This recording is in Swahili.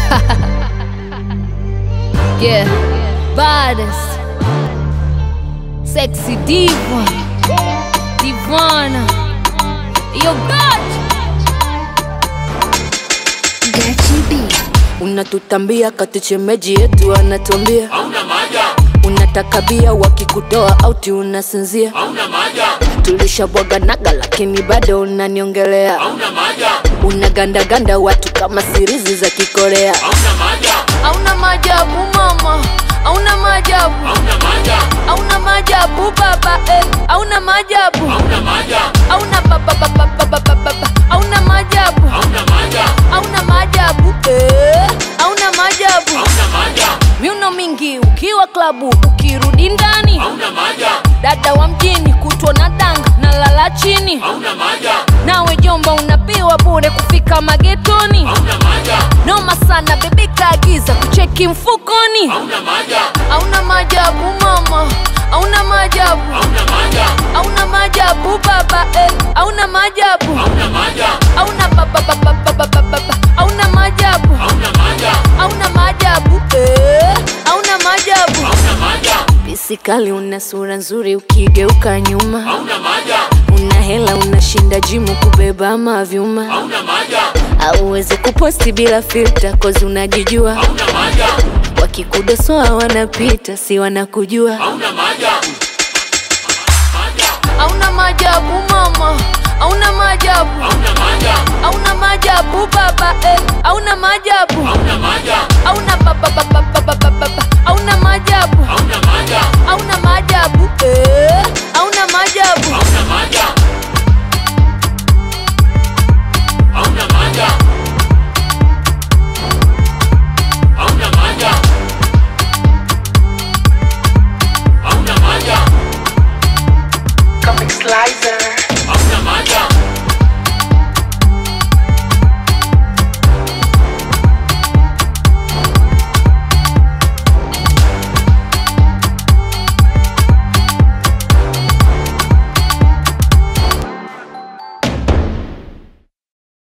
yeah, baddest, sexy diva, divana, yo God. unatutambia kati chemeji yetu anatuambia unataka bia wakikutoa auti unasinzia tulishabwaganaga lakini bado unaniongelea unagandaganda watu kama sirizi za kikorea Hauna maajabu mama, hauna maajabu, hauna maajabu baba, eh, hauna maajabu, hauna baba baba baba baba, hauna maajabu, hauna maajabu, eh, hauna maajabu. Miuno mingi ukiwa klabu, ukirudi ndani, dada wa mjini kutwa na danga na lala chini, nawe jomba unapiwa bure kufika magetoni noma sana bebi kaagiza kucheki mfukoni hauna maajabu mama hauna maajabu hauna maajabu baba eh, hauna maajabu hauna baba baba baba baba hauna maajabu hauna maajabu eh, hauna maajabu pisikali una sura nzuri ukigeuka nyuma una hela unashinda jimu kubeba mavyuma auwezi kuposti bila filta kozi unajijua wakikudosoa wanapita si wanakujua hauna maajabu mama hauna maajabu hauna maajabu baba eh, hauna maajabu hauna baba baba baba baba hauna maajabu hauna maajabu eh, hauna maajabu Comic Slicer.